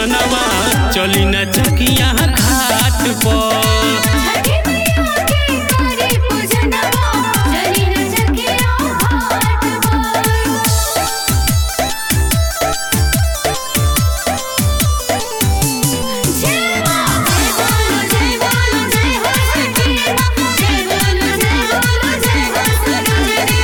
पूजनवा चली न चकिया घाट पर छठी मैया के करे पूजनवा चली न चकिया घाट पर जय मां जय बोलो जय बोलो जय हो छठी मां जय बोलो जय बोलो जय हो सूरज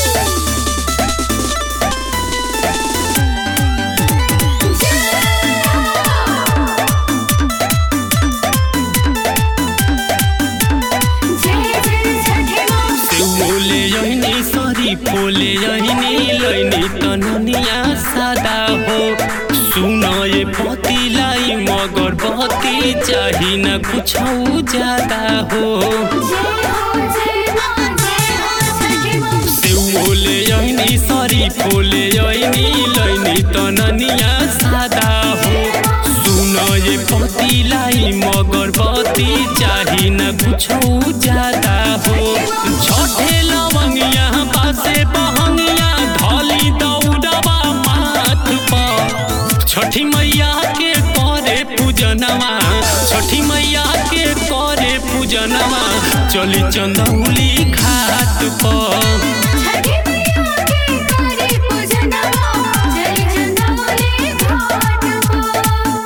जय जय छठी मां सेउले यहिनी सरी पोले यहिनी लैनी तननिया सादा हो सुन ये पतिलाई मगर बती चाही न कुछ ज्यादा हो जय हो जय मां जय हो छठी मां सेउले यहिनी सरी पोले यहिनी लैनी तननिया सादा हो सुन ये पतिलाई मगर बती चाही न कुछ ज्यादा हो छठे लवंगिया बासे बहंगिया धली दौड़वा माथ पर छठी मैया के करे पूजनवा छठी मैया के करे पूजनवा चली चंदौली घाट पर छठी मैया के करे पूजनवा चली चंदौली घाट पर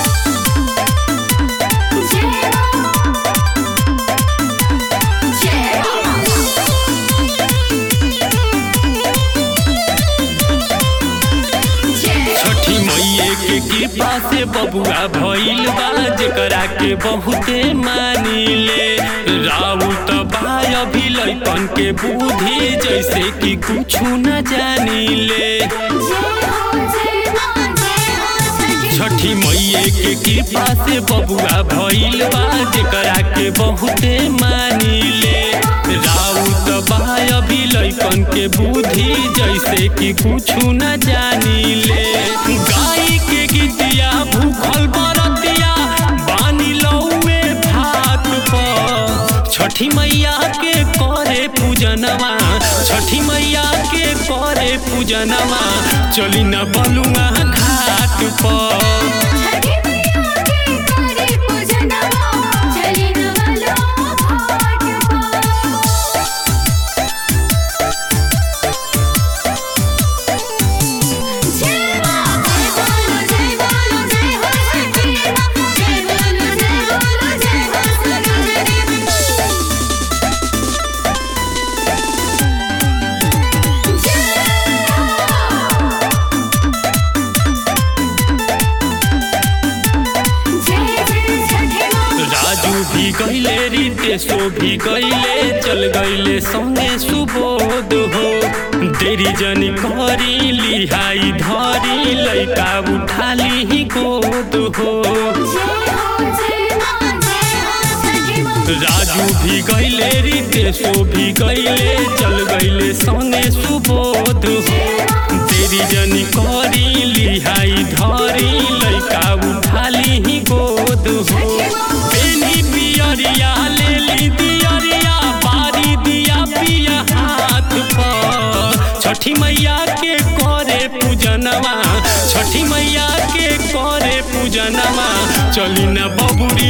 जय मां जय मां जय छठी मैये के कृपा से बबुआ भइल बा जेकरा के बहुते मानिले राउत बाय अभी लैपन के बुद्धि जैसे कि कुछ न जानिले जय हो जय मां जय हो छठी छठी मैये के कृपा से बबुआ भइल बा जेकरा के बहुते मानिले राउत बाय अभी लैपन के बुद्धि जैसे कि कुछ न जानिले गाय के गीतिया भूखल बरतिया बानी लौए भात पर छठी मैया के करे पूजनवा छठी मैया के करे पूजनवा चली न बलुआ घाट पर छठी मैया के करे पूजनवा चली न बलो घाट पर जय मां जय बोलो जय बोलो जय हो छठी मां जय बोलो जय बोलो जय हो सूरज जय जय छठी मां राजू भी गईले रितेशो भी गईले चल गईले संगे सुबोध हो देरी जनी करी लिहाई धरी लैका उठाली ही गोद हो जय हो जय मां जय हो छठी मां राजू भी गईले रितेशो भी गईले चल गईले संगे सुबोध हो तेरी जनी करी लिहाई धरी लैका उठाली ही गोद हो पेनी पियरिया लेली दियरिया बारी दिया पिया हाथ पर छठी मैया के करे पूजनवा छठी मैया के करे पूजनवा चली न बबुरी